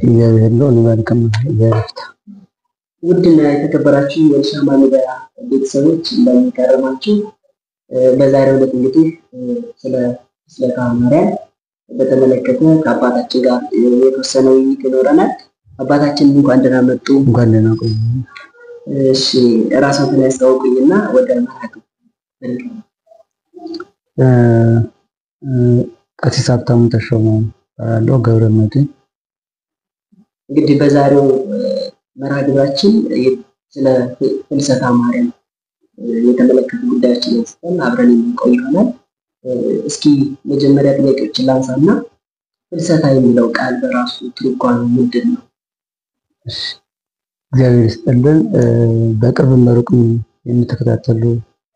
እግዚአብሔር ነው ሊባርክም ይበርክታ። ውድና የተከበራችሁ የሻማ ሚዲያ ቤተሰቦች እንደሚቀርማችሁ በዛሬው ዕለት እንግዲህ ስለ ፍልሰታ ማርያም በተመለከተ ከአባታችን ጋር የተወሰነ ውይይት ይኖረናል። አባታችን እንኳን ደህና መጡ። እንኳን ደህና ቆዩ። እሺ ራስዎትን ያስታውቁኝና ወደ መርሃቱ ቀሲስ ሀብታሙ ተሾመ እባላለሁ። ገብረ መድኅን እንግዲህ በዛሬው መርሃ ግብራችን ስለ ፍልሰታ ማርያም የተመለከቱ ጉዳዮችን አንስተን አብረን የምንቆይ ይሆናል። እስኪ መጀመሪያ ጥያቄዎችን ላንሳና ፍልሰታ የሚለው ቃል በራሱ ትርጓሜ ምንድን ነው? እግዚአብሔር ይስጥልን። በቅርብም በሩቅም የምትከታተሉ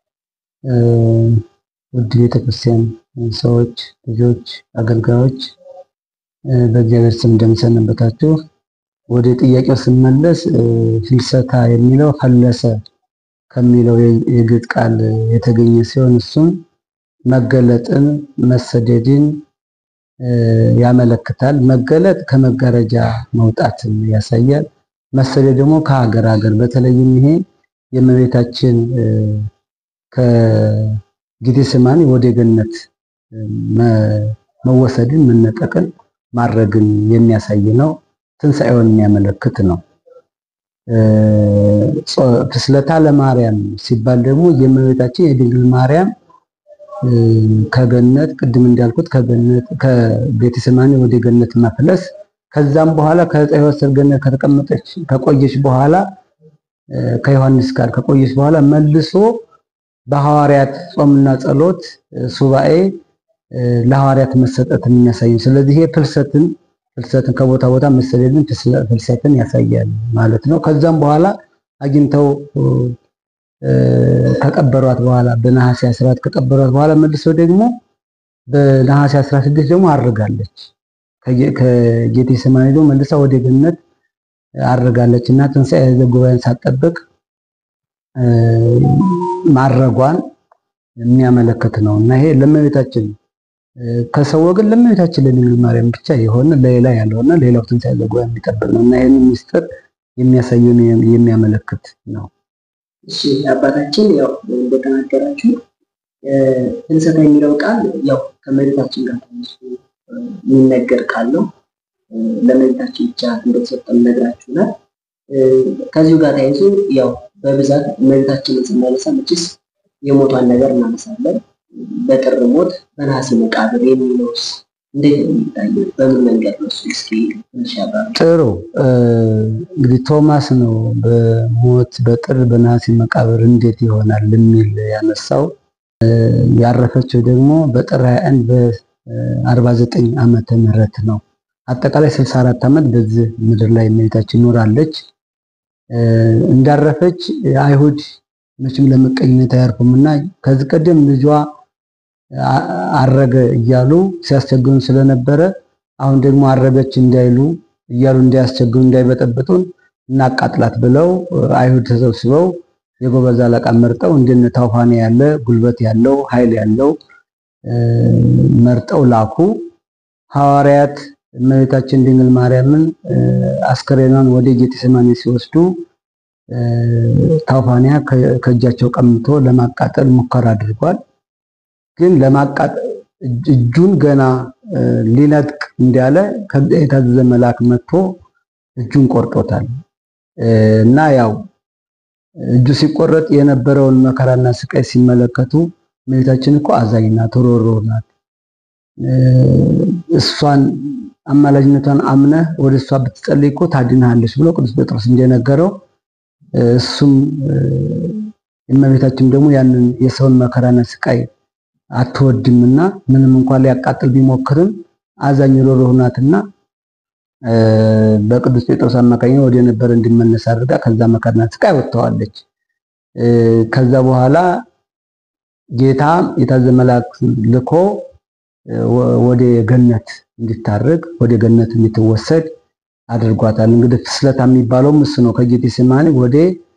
ውድ ቤተክርስቲያን ሰዎች፣ ልጆች፣ አገልጋዮች በእግዚአብሔር ስም እንደምሰነበታችሁ። ወደ ጥያቄው ስመለስ ፍልሰታ የሚለው ፈለሰ ከሚለው የግዕዝ ቃል የተገኘ ሲሆን እሱም መገለጥን፣ መሰደድን ያመለክታል። መገለጥ ከመጋረጃ መውጣትን ያሳያል። መሰደድ ደግሞ ከሀገር ሀገር በተለይም ይሄ የእመቤታችን ከጌቴሴማኒ ወደ ገነት መወሰድን መነጠቅን ማድረግን የሚያሳይ ነው። ትንሣኤውን የሚያመለክት ነው። ፍልሰታ ለማርያም ሲባል ደግሞ የእመቤታችን የድንግል ማርያም ከገነት ቅድም እንዳልኩት ከገነት ከጌቴሴማኒ ወደ ገነት መፍለስ ከዛም በኋላ ከዕፀ ሕይወት ስር ገነት ከተቀመጠች ከቆየች በኋላ ከዮሐንስ ጋር ከቆየች በኋላ መልሶ በሐዋርያት ጾምና ጸሎት ሱባኤ ለሐዋርያት መሰጠትን የሚያሳይ ስለዚህ ይሄ ፍልሰትን ፍልሰትን ከቦታ ቦታ መሰደድን ፍልሰትን ያሳያል ማለት ነው። ከዛም በኋላ አግኝተው ከቀበሯት በኋላ በነሐሴ 14 ከቀበሯት በኋላ መልሰው ደግሞ በነሐሴ 16 ደግሞ አርጋለች። ከጌቴሴማኒ ደግሞ መልሳ ወደ ገነት አርጋለች እና ትንሣኤ ዘጉባኤን ሳትጠብቅ ማረጓን የሚያመለክት ነው እና ይሄ ለእመቤታችን ከሰው ወገን ለእመቤታችን ለድንግል ማርያም ብቻ የሆነ ለሌላ ያልሆነ ሌላው ትንሣኤ ዘጉባኤ የሚጠብቅ ነው እና ይህን ምስጢር የሚያሳየውን የሚያመለክት ነው። እሺ አባታችን ያው እንደተናገራችሁ ፍልሰታ የሚለው ቃል ያው ከእመቤታችን ጋር ተነሱ የሚነገር ቃል ነው። ለእመቤታችን ብቻ እንደተሰጠን ነግራችሁናል። ከዚሁ ጋር ተያይዞ ያው በብዛት እመቤታችንን ስናነሳ መቼስ የሞቷን ነገር እናነሳለን። በጥር ሞት በነሐሴ መቃብር የሚለውስ እንዴት ነው የሚታየው? በምን መንገድ ነው እሱ? እስኪ ትንሽ ያብራሩ። ጥሩ እንግዲህ ቶማስ ነው በሞት በጥር በነሐሴ መቃብር እንዴት ይሆናል የሚል ያነሳው። ያረፈችው ደግሞ በጥር 21 በ49 ዓመተ ምህረት ነው። አጠቃላይ 64 ዓመት በዚህ ምድር ላይ እመቤታችን ኖራለች። እንዳረፈች አይሁድ መቼም ለመቀኝነት አያርፉም እና ከዚህ ቀደም ልጇ አረገ እያሉ ሲያስቸግሩን ስለነበረ አሁን ደግሞ አረገች እንዳይሉ እያሉ እንዳያስቸግሩ እንዳይበጠብጡን እናቃጥላት ብለው አይሁድ ተሰብስበው የጎበዝ አለቃ መርጠው እንደነ ታውፋኔ ያለ ጉልበት ያለው ኃይል ያለው መርጠው ላኩ። ሐዋርያት እመቤታችን ድንግል ማርያምን አስከሬኗን ወደ ጌቴሴማኒ ሲወስዱ ታውፋንያ ከእጃቸው ቀምቶ ለማቃጠል ሙከራ አድርጓል። ግን ለማቃጠል እጁን ገና ሊነጥቅ እንዳለ የታዘዘ መልአክ መጥቶ እጁን ቆርጦታል እና ያው እጁ ሲቆረጥ የነበረውን መከራና ስቃይ ሲመለከቱ እመቤታችን እኮ አዛኝ ናት፣ ሮሮ ናት። እሷን አማላጅነቷን አምነህ ወደ እሷ ብትጸልይ እኮ ታድንሃለች ብሎ ቅዱስ ጴጥሮስ እንደነገረው እሱም እመቤታችን ደግሞ ያንን የሰውን መከራና ስቃይ አትወድምና ምንም እንኳን ሊያቃጥል ቢሞክርም አዛኝ ሮሮህ ናትና በቅዱስ ጴጥሮስ አማካኝነት ወደ ነበረ እንዲመለስ አድርጋ ከዛ መከራና ስቃይ ወጥተዋለች። ከዛ በኋላ ጌታ የታዘዘ መልአክ ልኮ ወደ ገነት እንዲታረግ ወደ ገነት እንድትወሰድ አድርጓታል። እንግዲህ ፍልሰታ የሚባለውም እሱ ነው። ከጌቴሴማኒ ወደ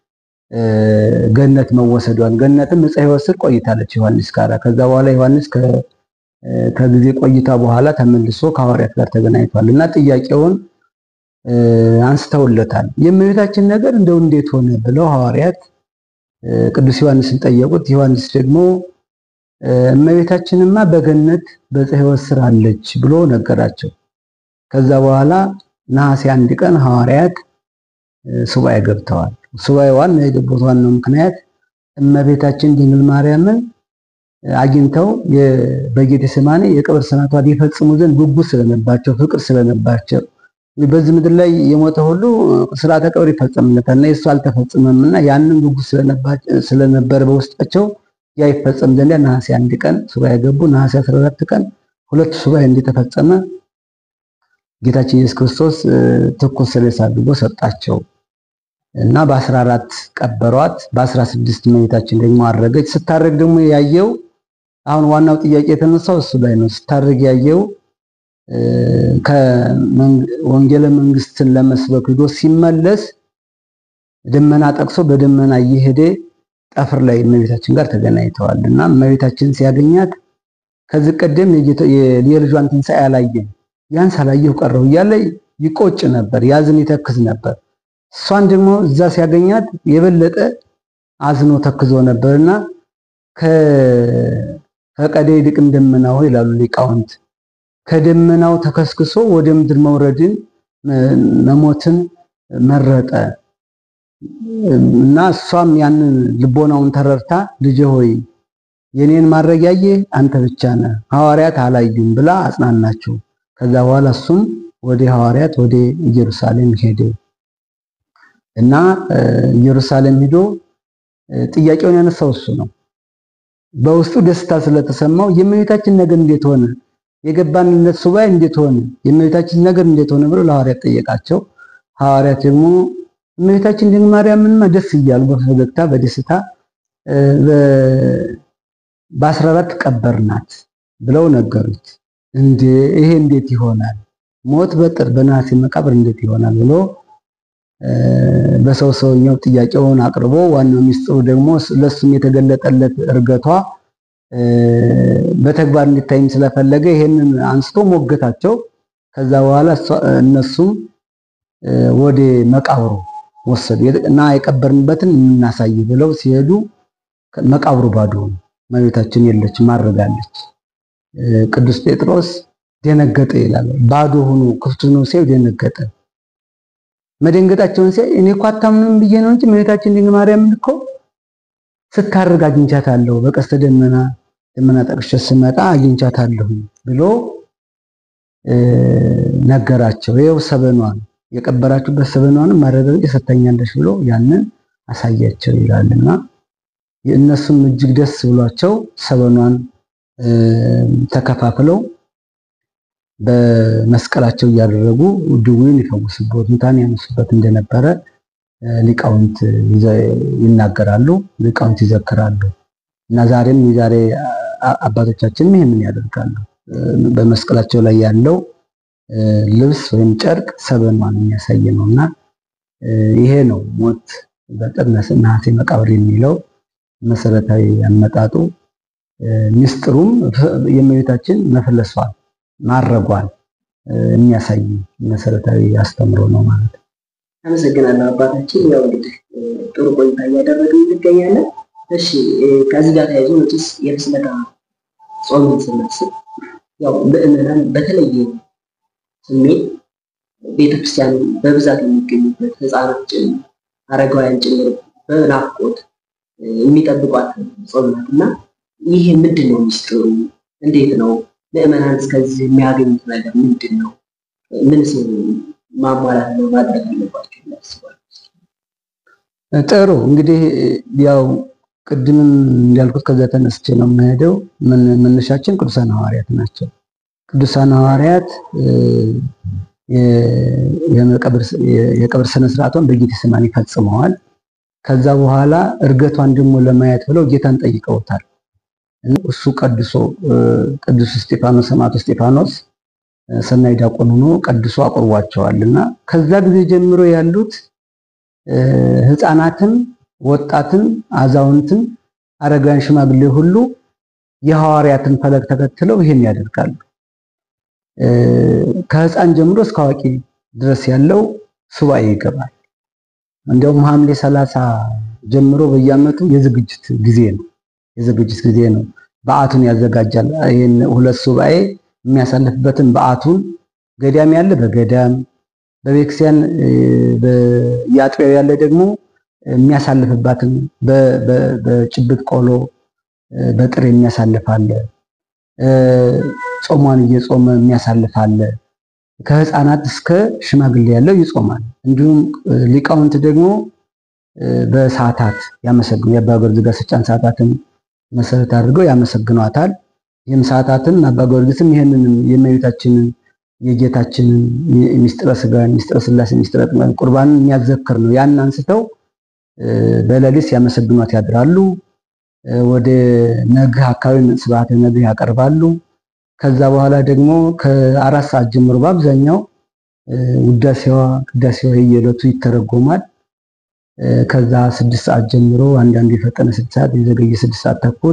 ገነት መወሰዷን ገነትም ዕፀ ሕይወት ስር ቆይታለች ዮሐንስ ጋር። ከዛ በኋላ ዮሐንስ ከጊዜ ቆይታ በኋላ ተመልሶ ከሐዋርያት ጋር ተገናኝቷል እና ጥያቄውን አንስተውለታል። የእመቤታችን ነገር እንደው እንዴት ሆነ ብለው ሐዋርያት ቅዱስ ዮሐንስን ጠየቁት። ዮሐንስ ደግሞ እመቤታችንማ በገነት በዕፀ ሕይወት ስር አለች ብሎ ነገራቸው። ከዛ በኋላ ነሐሴ አንድ ቀን ሐዋርያት ሱባኤ ገብተዋል። ሱባኤ ዋና የገቡት ዋናው ምክንያት እመቤታችን ድንግል ማርያምን አግኝተው በጌቴሴማኒ የቀብር ስርዓቷ ሊፈጽሙ ዘንድ ጉጉት ስለነባቸው፣ ፍቅር ስለነባቸው በዚህ ምድር ላይ የሞተ ሁሉ ስርዓተ ቀብር ይፈጸምለታል እና የእሱ አልተፈጸመምና ያንን ጉጉት ስለነበረ በውስጣቸው ያ ይፈጸም ዘንድ ነሐሴ አንድ ቀን ሱባኤ ገቡ። ነሐሴ 14 ቀን ሁለቱ ሱባኤ እንደተፈጸመ ጌታችን ኢየሱስ ክርስቶስ ትኩስ ሬሳ አድርጎ ሰጣቸው እና በ14 ቀበሯት። በ16 እመቤታችን ደግሞ አረገች። ስታረግ ደግሞ ያየው አሁን ዋናው ጥያቄ የተነሳው እሱ ላይ ነው። ስታረግ ያየው ከወንጌለ መንግስትን ለመስበክ ሂዶ ሲመለስ ደመና ጠቅሶ በደመና እየሄደ ጠፍር ላይ እመቤታችን ጋር ተገናኝተዋል እና እመቤታችን ሲያገኛት ከዚህ ቀደም የልጇን ትንሣኤ አላየም፣ ያን ሳላየሁ ቀረሁ እያለ ይቆጭ ነበር፣ ያዝን ይተክዝ ነበር። እሷን ደግሞ እዛ ሲያገኛት የበለጠ አዝኖ ተክዞ ነበርና ከቀደ ይልቅም ደመናው ይላሉ ሊቃውንት ከደመናው ተከስክሶ ወደ ምድር መውረድን መሞትን መረጠ እና እሷም ያንን ልቦናውን ተረድታ ልጄ ሆይ የኔን ማድረግ ያየህ አንተ ብቻ ነህ፣ ሐዋርያት አላዩም ብላ አጽናናችው። ከዛ በኋላ እሱም ወደ ሐዋርያት ወደ ኢየሩሳሌም ሄደ እና ኢየሩሳሌም ሂዶ ጥያቄውን ያነሳው እሱ ነው። በውስጡ ደስታ ስለተሰማው የእመቤታችን ነገር እንዴት ሆነ የገባንለት ሱባኤ እንዴት ሆነ? የእመቤታችን ነገር እንዴት ሆነ ብሎ ለሐዋርያት ጠየቃቸው። ሐዋርያት ደግሞ እመቤታችን ድንግል ማርያምንማ ደስ እያሉ በፈገግታ በደስታ በአስራ አራት ቀበርናት ብለው ነገሩት። እንዴ ይሄ እንዴት ይሆናል? ሞት በጥር በነሐሴ መቃብር እንዴት ይሆናል ብሎ በሰው ሰውኛው ጥያቄውን አቅርቦ ዋናው ሚስጥሩ ደግሞ ለሱም የተገለጠለት እርገቷ በተግባር እንዲታይም ስለፈለገ ይሄንን አንስቶ ሞገታቸው። ከዛ በኋላ እነሱም ወደ መቃብሩ ወሰዱ እና የቀበርንበትን እናሳይ ብለው ሲሄዱ መቃብሩ ባዶ ነው። እመቤታችን የለችም፣ ማረጋለች። ቅዱስ ጴጥሮስ ደነገጠ ይላል። ባዶ ሆኖ ክፍት ነው ሲያዩ ደነገጠ። መደንገጣቸውን ሲያይ እኔ እኮ አታምንም ብዬ ነው እንጂ እመቤታችን ድንግል ማርያምን እኮ ስታርግ አግኝቻታለሁ በቀስተ ደመና ደመና ጠቅሼ ስመጣ አግኝቻታለሁ ብሎ ነገራቸው። ይኸው ሰበኗን የቀበራችሁበት ሰበኗንም ማረጋገጥ ሰጥታኛለች ብሎ ያንን አሳያቸው ይላልና የእነሱም እጅግ ደስ ብሏቸው ሰበኗን ተከፋፍለው በመስቀላቸው እያደረጉ ድውዩን ይፈውሱበት ሙታን ያነሱበት እንደነበረ ሊቃውንት ይናገራሉ፣ ሊቃውንት ይዘክራሉ። እና ዛሬም የዛሬ አባቶቻችንም ይህንን ያደርጋሉ። በመስቀላቸው ላይ ያለው ልብስ ወይም ጨርቅ ሰበኗን የሚያሳይ ነው እና ይሄ ነው ሞት በጥር ነሐሴ መቃብር የሚለው መሰረታዊ አመጣጡ። ሚስጥሩም የእመቤታችን መፈለሷን ማረጓን የሚያሳይ መሰረታዊ አስተምሮ ነው ማለት ነው። አመሰግናለሁ አባታችን። ያው እንግዲህ ጥሩ ቆይታ እያደረግን እንገኛለን። እሺ ከዚህ ጋር ተያይዞ መቼስ የፍስለታ ጾምን ስናስብ ያው ምዕመናን በተለየ ስሜት ቤተክርስቲያን በብዛት የሚገኙበት ህፃናት ጭምር አረጋውያን ጭምር በናፍቆት የሚጠብቋት ጾም ናት እና ይህ ምንድን ነው ሚስጥሩ? እንዴት ነው ምዕመናን እስከዚህ የሚያገኙት ነገር ምንድን ነው? ምንስ ማሟላት ነው ማድረግ አለባቸው ያስባሉ? ጥሩ እንግዲህ ያው ቅድምም እንዳልኩት ከዛ ተነስቼ ነው የምሄደው። መነሻችን ቅዱሳን ሐዋርያት ናቸው። ቅዱሳን ሐዋርያት የቀብር ስነ ስርዓቷን በጌቴሴማኒ ፈጽመዋል። ከዛ በኋላ እርገቷን ደግሞ ለማየት ብለው ጌታን ጠይቀውታል። እሱ ቀድሶ ቅዱስ እስጢፋኖስ ሰማዕቱ እስጢፋኖስ ሰናይ ዲያቆን ሆኖ ቀድሶ አቁርቧቸዋል እና ከዛ ጊዜ ጀምሮ ያሉት ህፃናትን፣ ወጣትን፣ አዛውንትን፣ አረጋውያን፣ ሽማግሌ ሁሉ የሐዋርያትን ፈለግ ተከትለው ይሄን ያደርጋሉ። ከህፃን ጀምሮ እስከ አዋቂ ድረስ ያለው ሱባኤ ይገባል። እንዲያውም ሐምሌ ሰላሳ ጀምሮ በየዓመቱ የዝግጅት ጊዜ ነው። የዝግጅት ጊዜ ነው። በዓቱን ያዘጋጃል። ይህን ሁለት ሱባኤ የሚያሳልፍበትን በዓቱን ገዳም ያለ በገዳም በቤተክርስቲያን በየአጥቢያው ያለ ደግሞ የሚያሳልፍባትን በጭብጥ ቆሎ በጥሬ የሚያሳልፋለ ጾሟን እየጾመ የሚያሳልፋለ ከህፃናት እስከ ሽማግሌ ያለው ይጾማል። እንዲሁም ሊቃውንት ደግሞ በሰዓታት ያመሰግኑ የአባ ጊዮርጊስ ዘጋስጫን ሰዓታትን መሰረት አድርገው ያመሰግኗታል። ይህም ሰዓታትን አባ ጊዮርጊስም ይህንንም የእመቤታችንን የጌታችንን ሚስጥረ ስጋን ሚስጥረ ስላሴ ሚስጥረ ጥምቀት ቁርባንን የሚያዘክር ነው። ያን አንስተው በሌሊት ሲያመሰግኗት ያድራሉ። ወደ ነግህ አካባቢ ስብሐተ ነግህ ያቀርባሉ። ከዛ በኋላ ደግሞ ከአራት ሰዓት ጀምሮ በአብዛኛው ውዳሴዋ ቅዳሴዋ የየዕለቱ ይተረጎማል። ከዛ ስድስት ሰዓት ጀምሮ አንዳንዱ የፈጠነ ስድስት ሰዓት የዘገየ ስድስት ሰዓት ተኩል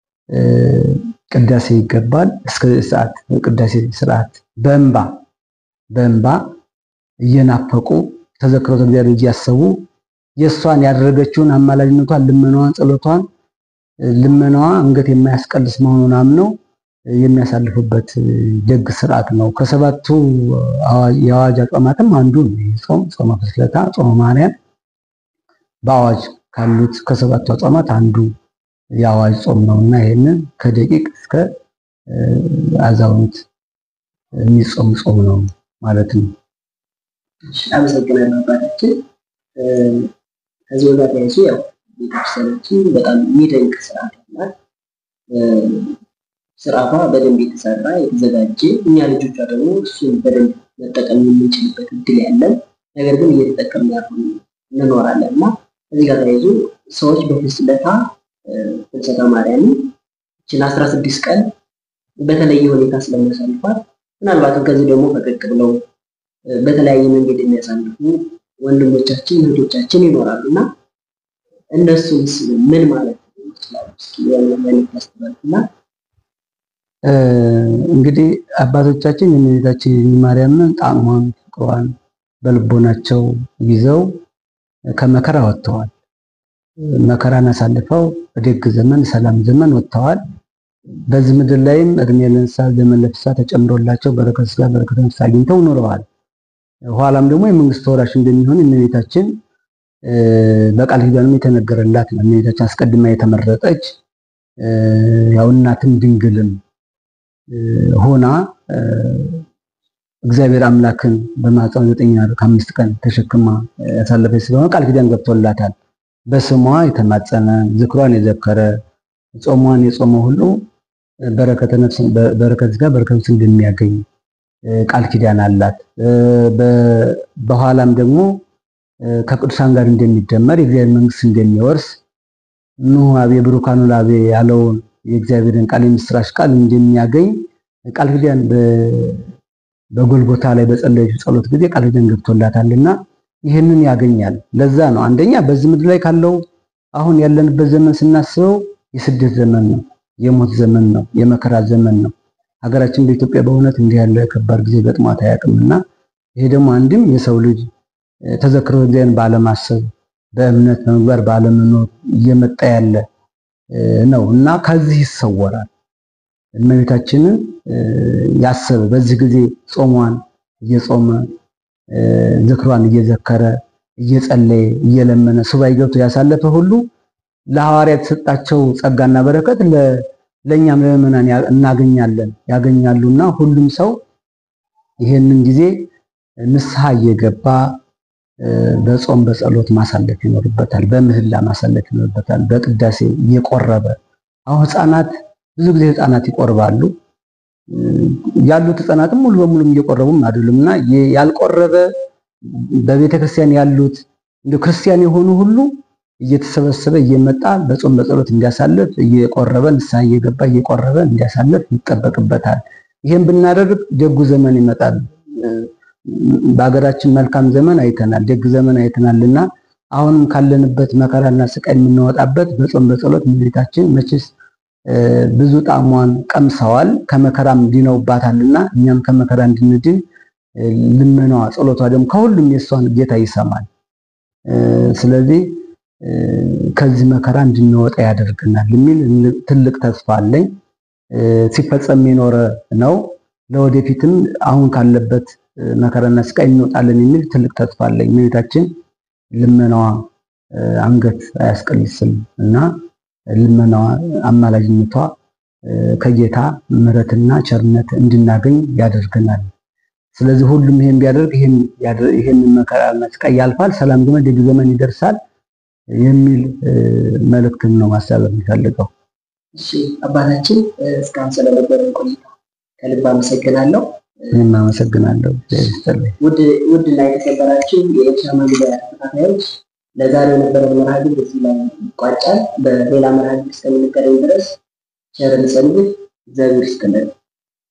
ቅዳሴ ይገባል። እስከ ሰዓት ቅዳሴ ስርዓት በእንባ በእንባ እየናፈቁ ተዘክሮተ እግዚአብሔር እያሰቡ የእሷን ያደረገችውን አማላጅነቷን፣ ልመናዋን፣ ጸሎቷን ልመናዋ አንገት የማያስቀልስ መሆኑን አምነው የሚያሳልፉበት ደግ ስርዓት ነው። ከሰባቱ የአዋጅ አጽዋማትም አንዱ ነው። ጾም ጾመ ፍልሰታ፣ ጾመ ማርያም በአዋጅ ካሉት ከሰባቱ አጽዋማት አንዱ የአዋጅ ጾም ነው እና ይህንን ከደቂቅ እስከ አዛውንት የሚጾም ጾም ነው ማለት ነው። አመሰግናለሁ አባታችን። ከዚህ ጋር ተያይዞ ያው ቤተክርስቲያናችን በጣም የሚደንቅ ስርዓት አላት። ስርዓቷ በደንብ የተሰራ የተዘጋጀ፣ እኛ ልጆቿ ደግሞ እሱን በደንብ መጠቀም የምንችልበት እድል ያለን ነገር ግን እየተጠቀምን ያልሆነ እንኖራለን እና ከዚህ ጋር ተያይዞ ሰዎች በፍልሰታ ፍልሰታ ማርያምን ይችን አስራ ስድስት ቀን በተለየ ሁኔታ ስለሚያሳልፏት ምናልባትም ከዚህ ደግሞ ፈቀቅ ብለው በተለያየ መንገድ የሚያሳልፉ ወንድሞቻችን እህቶቻችን ይኖራሉ እና እነሱስ ምን ማለት ይችላሉ? እስኪ መልዕክት ያስተላልፉና እንግዲህ አባቶቻችን የእመቤታችን ማርያምን ጣዕሟን ፍቅሯን በልቦናቸው ይዘው ከመከራ ወጥተዋል። መከራን አሳልፈው በደግ ዘመን ሰላም ዘመን ወጥተዋል። በዚህ ምድር ላይም እድሜ ለእንስሳት ዘመን ለፍሳ ተጨምሮላቸው በረከተ ሥጋ በረከተ ነፍስ አግኝተው ኖረዋል። ኋላም ደግሞ የመንግስት ወራሽ እንደሚሆን እመቤታችን በቃል ኪዳንም የተነገረላት ነው። እመቤታችን አስቀድማ የተመረጠች ያው እናትም ድንግልም ሆና እግዚአብሔር አምላክን በማኅፀኗ ዘጠኝ ወር ከአምስት ቀን ተሸክማ ያሳለፈች ስለሆነ ቃል ኪዳን ገብቶላታል። በስሟ የተማጸነ ዝክሯን የዘከረ ጾሟን የጾመ ሁሉ በረከተ ነፍስ በረከተ ሥጋ በረከተ ነፍስ እንደሚያገኝ ቃል ኪዳን አላት። በኋላም ደግሞ ከቅዱሳን ጋር እንደሚደመር የእግዚአብሔር መንግስት እንደሚወርስ ኑ አቤ ብሩካኑ ላቤ ያለውን የእግዚአብሔርን ቃል የምስራች ቃል እንደሚያገኝ ቃል ኪዳን በጎልጎታ ላይ በጸለየችው ጸሎት ጊዜ ቃል ኪዳን ገብቶላታልና ይህንን ያገኛል። ለዛ ነው አንደኛ በዚህ ምድር ላይ ካለው አሁን ያለንበት ዘመን ስናስበው የስደት ዘመን ነው፣ የሞት ዘመን ነው፣ የመከራ ዘመን ነው። ሀገራችን በኢትዮጵያ በእውነት እንዲህ ያለ ከባድ ጊዜ ገጥሟት አያውቅምና ይሄ ደግሞ አንድም የሰው ልጅ ተዘክሮ እግዚአብሔርን ባለማሰብ በእምነት በምግባር ባለመኖር እየመጣ ያለ ነው እና ከዚህ ይሰወራል። እመቤታችንን ያሰበ በዚህ ጊዜ ጾሟን እየጾመ ዝክሯን እየዘከረ እየጸለየ እየለመነ ሱባኤ ገብቶ ያሳለፈ ሁሉ ለሐዋርያት የተሰጣቸው ጸጋና በረከት ለእኛም ለምዕመናን እናገኛለን ያገኛሉና ሁሉም ሰው ይሄንን ጊዜ ንስሐ እየገባ በጾም በጸሎት ማሳለፍ ይኖርበታል። በምህላ ማሳለፍ ይኖርበታል። በቅዳሴ እየቆረበ አሁን ህፃናት ብዙ ጊዜ ህፃናት ይቆርባሉ። ያሉት ህፃናትም ሙሉ በሙሉ እየቆረቡም አይደሉም እና ያልቆረበ በቤተ ክርስቲያን ያሉት እንደ ክርስቲያን የሆኑ ሁሉ እየተሰበሰበ እየመጣ በጾም በጸሎት እንዲያሳልፍ እየቆረበ ንስሐ እየገባ እየቆረበ እንዲያሳልፍ ይጠበቅበታል። ይህም ብናደርግ ደጉ ዘመን ይመጣል። በሀገራችን መልካም ዘመን አይተናል፣ ደግ ዘመን አይተናልና አሁንም ካለንበት መከራና ስቃይ የምንወጣበት በጾም በጸሎት እመቤታችን መቼስ ብዙ ጣዕሟን ቀምሰዋል፣ ከመከራም ድነውባታልና እኛም ከመከራ እንድንድን ልመናዋ፣ ጸሎቷ ደግሞ ከሁሉም የእሷን ጌታ ይሰማል። ስለዚህ ከዚህ መከራ እንድንወጣ ያደርገናል የሚል ትልቅ ተስፋ አለኝ። ሲፈጸም የኖረ ነው። ለወደፊትም አሁን ካለበት መከራና ስቃይ እንወጣለን የሚል ትልቅ ተስፋ አለኝ። እመቤታችን ልመናዋ አንገት አያስቀልስም እና ልመናዋ አማላጅነቷ ከጌታ ምሕረትና ቸርነት እንድናገኝ ያደርገናል። ስለዚህ ሁሉም ይሄን ቢያደርግ ይሄን መከራና ስቃይ ያልፋል፣ ሰላም ግን ደግ ዘመን ይደርሳል የሚል መልእክትን ነው ማስተላለፍ የሚፈልገው። እሺ አባታችን እስካሁን ስለነበረን ቆይታ ከልብ አመሰግናለሁ። እኔም አመሰግናለሁ። ውድ እና የተከበራችሁ የኤርትራ መግቢያ ተከታታዮች ለዛሬው የነበረን መርሃ ግብር እዚህ ላይ ይቋጫል። በሌላ መርሃ ግብር እስከምንገናኝ ድረስ ቸርን ሰንብት። እግዚአብሔር ይስጥልን።